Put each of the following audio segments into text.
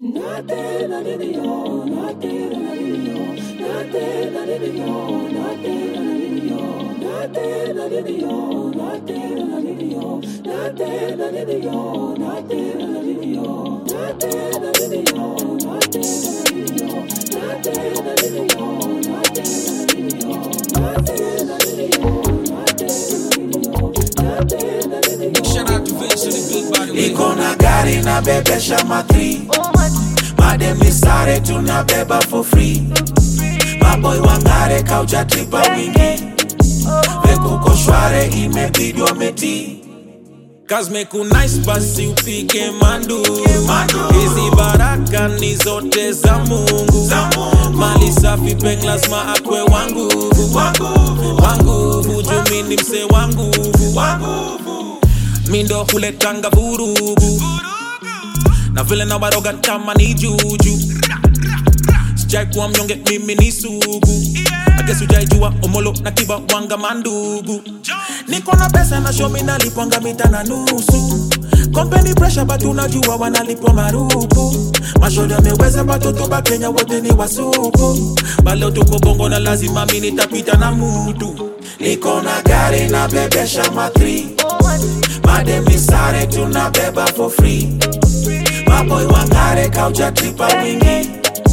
Shout out to Vince and the big body. iko na gari na bebesha matri mademi sare tunabeba for free maboy wangare kauja tripa wingi vekuko shware imebidi wameti Kazmeku nice basi upike manduru Manduru. hizi baraka ni zote za mungu Za Mungu. mali safi peng lazima akwe wanguvu wanguvu wanguvu jumini mse wanguvu wanguvu mindo huletanga vurugu na vile na waroga kama ni juju sijai kuwa mnyonge mimi ni sugu agesu jaijua omolo na kiba wanga mandugu niko na pesa na shomi nalipwanga mita na nusu kompeni presha but unajua wanalipwa marupu mashoda ameweza batoto ba kenya wote ni wasupu baleo tuko bongo na lazima mi nitapita na mutu niko na gari na bebesha matri mademi sare tunabeba for free maboy wangare kauja tripa wingi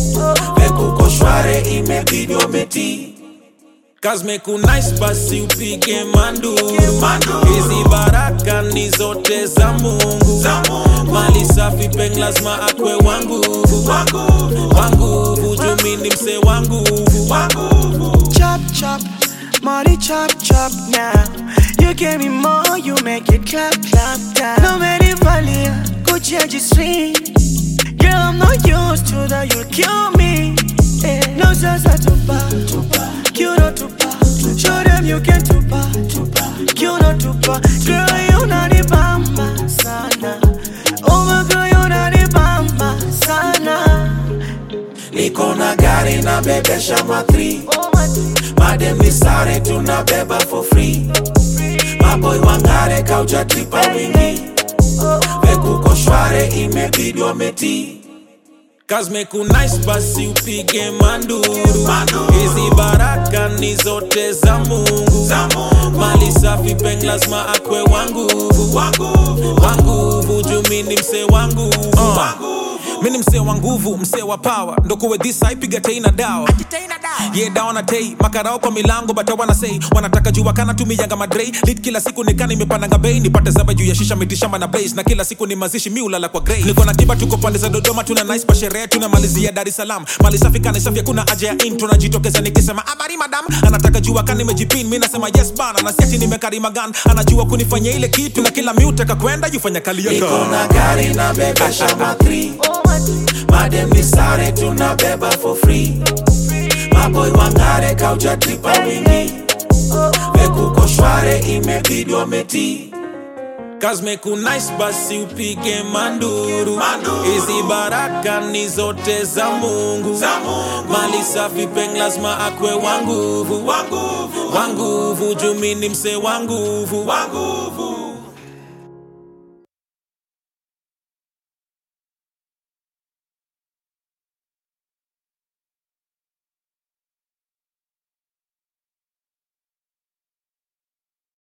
vekuko shware imebidi wameti Kazmeku nice basi upige manduru Manduru. hizi baraka ni zote za mungu Za Mungu. mali safi peng lazima akwe wanguvu wanguvu wanguvu jumini mse wanguvu wanguvu chop chop, money chop chop now. You give me more, you make it clap clap down. No matter valia, Gucci and G-string. Girl, I'm not used to that, you'll kill me. Eh, No sasa tupa, you know tupa. Show them you can tupa, you know tupa. Girl, you not the bamba sana. Oh my girl, you not the bamba sana. niko na gari na bebesha matri Oh my mademi sare tunabeba for free maboy wangare kauja tripa wingi vekuko shware imebidi wameti Kazmeku nice basi upige manduru Manduru. hizi baraka ni zote za mungu Za Mungu. mali safi peng lazima akwe wanguvu wanguvu wanguvu jumini mse wanguvu wanguvu mini msee wa nguvu msee wa power ndokuwe dhisa ipiga tei na dawa ye dawa na tei makarao kwa milango bata wanasei wanataka jua kana tumiyanga madrei lit kila siku nikana imepandanga bei nipate zaba juu ya shisha mitishamba na blaze na kila siku ni mazishi mi ulala kwa grey niko na kiba tuko pande za dodoma tuna nice pa sherehe tunamalizia dar es salaam mali safi kana safi hakuna haja ya intro najitokeza nikisema habari madam anataka jua kana nimejipin mi nasema yes bana na siati nimekarima gan anajua kunifanya ile kitu na kila mi utaka kwenda jufanya kali niko yaka na gari na bebesha matri mademi sare tunabeba for free maboy wangare kauja tripa wingi vekuko shware imebidi wameti Kazmeku nice basi upige manduru Manduru. hizi baraka ni zote za mungu Za Mungu. mali safi peng lazima akwe wanguvu wanguvu wanguvu jumini mse wanguvu wanguvu